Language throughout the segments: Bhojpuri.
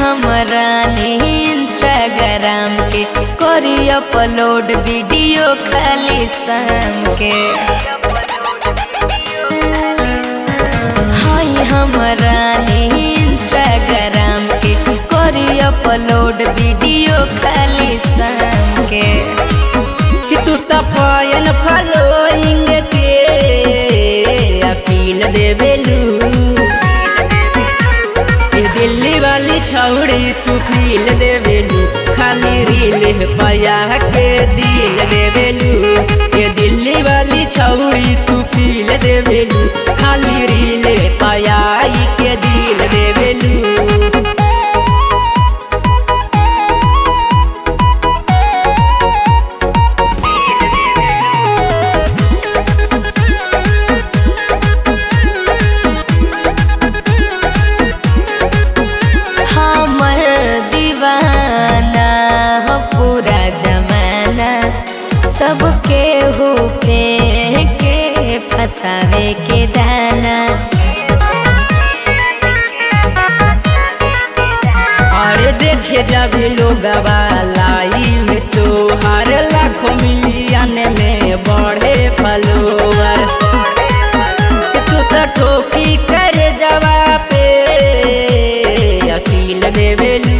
हमरा इंस्टाग्राम के करी अपलोड वीडियो खाली शाम के हाय हमरा इंस्टाग्राम के करी अपलोड वीडियो खाली शाम के कि तू त पायन फॉलोइंग के अपील देवेलू ए दिल्ली वाली छौड़ी तू फील देवेलू खाली रील पाया के दिल देवेलू ए दिल्ली वाली छौड़ी तू फील देवेलू खाली रील पाया के दिल देवेलू हमर दीवाना हो पूरा जमाना सबके हो के फसावे के दाना अरे देखे जब लोग लाइव तो हर लाखों मिलियन में बढ़े फॉलोवर तू तो ठोकी कर जवा पे अकील देवेलू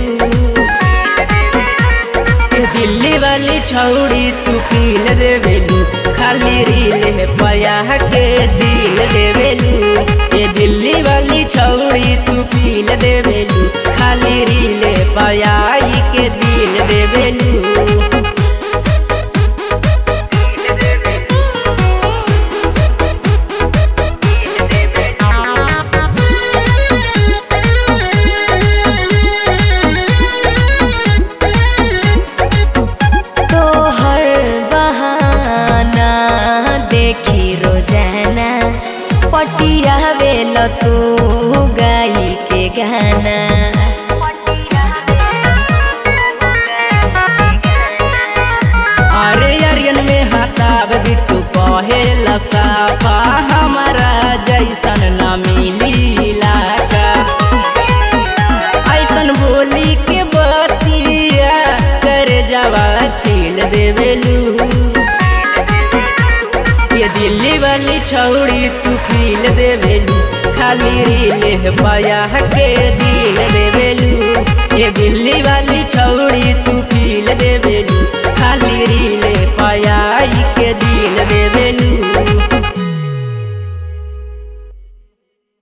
ए दिल्ली वाली छौड़ी तू फील देवेलू खाली रील है पया के दिल देवेलू ए दिल्ली वाली छौड़ी तू फील देवेलू खाली रील है पया के दिल देवेलू तो हर बहाना देखी रोजाना पटिया वेल तू गाई के गाना अरे अरियन में हताब बिट्टू कहे लसाफा हमारा जैसन न मिली लागा ऐसन बोली के बतिया कर जवा छील देवेलू ये दिल्ली वाली छौड़ी तू फील देवेलू खाली रील पाया के दिल देवेलू ये दिल्ली वाली छौड़ी तू फील देवेलू खाली